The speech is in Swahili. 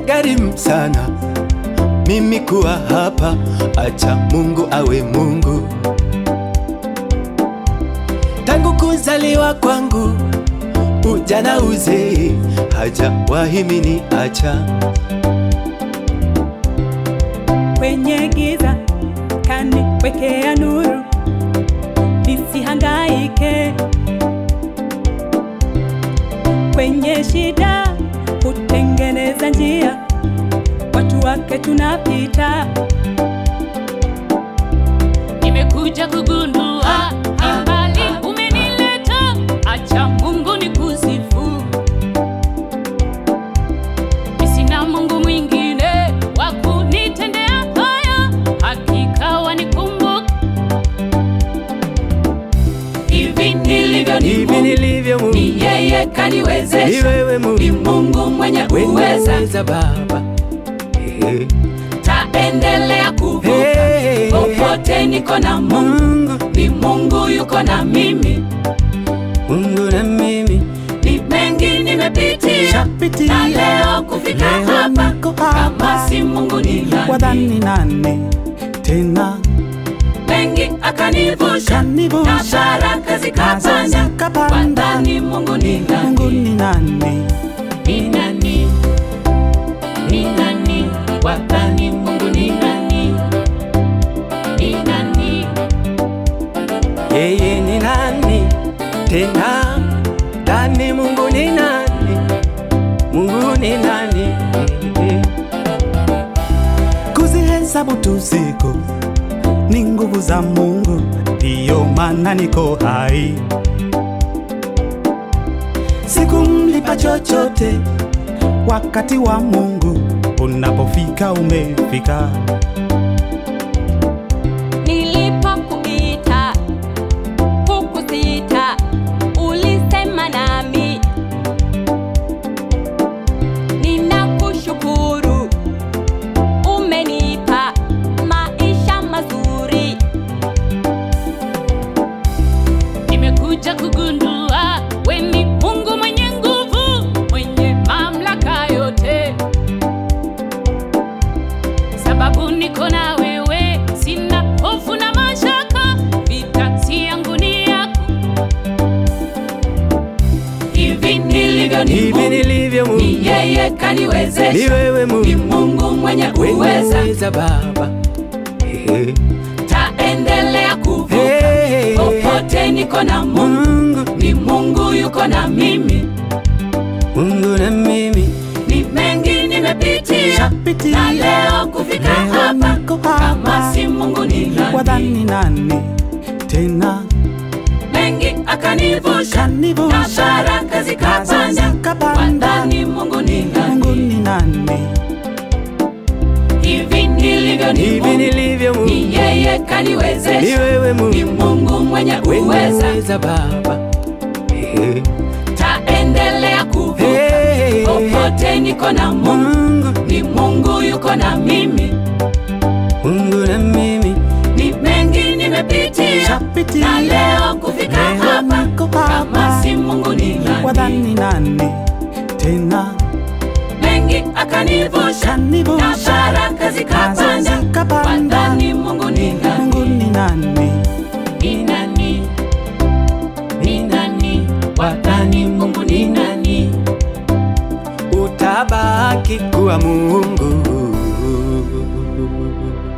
imenigharimu sana mimi kuwa hapa, acha Mungu awe Mungu. Tangu kuzaliwa kwangu, ujana uzee, hajawahi mini acha. kwenye giza kaniwekea nuru, nisihangaike. Kwenye shida hutengeneza njia, watu wake tunapita. Nimekuja kugundua ni mbali umenileta, acha Mungu ni kusifu. Sina Mungu mwingine wa kunitendea haya, hakika wanikumbuka. Hivi nilivyo ni Hivi Mungu, nilivyo Mungu, ni yeye ni kaniwezesha, wewe ni Mungu, Mungu mwenye uweza, uweza Baba. Hey, taendelea kuvuka hey, popote niko na Mungu, Mungu, ni Mungu yuko na mimi. Mungu na mimi Ni mengi nimepitia shapitia na leo kufika Leo hapa, niko kama hapa. si Mungu ni nani? wadhani nani tena Mengi akanivusha Kanivusha. na baraka zikapanda, zikapanda. wadhani Mungu ni Mungu nani? ni nani? Ni nani? Ni nani? Wadhani Mungu ni nani? Ni nani? Yeye ni nani tena? Nani Mungu ni nani? Mungu ni nani? Kuzihesabu tu siku ni nguvu za Mungu, ndiyo maana niko hai. Sikumlipa chochote, wakati wa Mungu unapofika umefika. Nilipokuita hukusita, ulisema nami. Ninakushukuru, umenipa maisha mazuri. Nimekuja kugundua we ni Mungu mwenye nguvu, mwenye mamlaka yote. Sababu niko na wewe, sina hofu na mashaka, vita si yangu ni yako. Hivi nilivyo ni Hivi Mungu, nilivyo Mungu, ni yeye ni kaniwezesha, wewe ni Mungu, Mungu mwenye uweza, uweza Baba. Hey, taendelea kuvuka hey, popote niko na Mungu, Mungu, ni Mungu yuko na mimi. Mungu na mimi Ni mengi nimepitia shapitia na leo kufika Leo hapa, niko kama hapa. si Mungu ni nani? wadhani nani tena? Mengi akanivusha na Kanivusha baraka zikapanda, zikapanda. wadhani Mungu ni Mungu nani? ni nani? Hivi nilivyo ni Hivi Mungu, nilivyo Mungu, ni yeye ni kaniwezesha, wewe ni Mungu, Mungu mwenye uweza, uweza Baba. Hey, taendelea kuvuka hey, popote niko na Mungu, Mungu, ni Mungu yuko na mimi. Mungu na mimi Ni mengi nimepitia shapitia na leo kufika Leo hapa, niko kama hapa. si Mungu ni nani? wadhani nani tena? Mengi akanivusha na Kanivusha baraka zikapanda, zikapanda. wadhani Mungu ni Mungu nani? ni nani? Ni nani? Ni nani? Wadhani Mungu ni nani? Utabaki kuwa Mungu.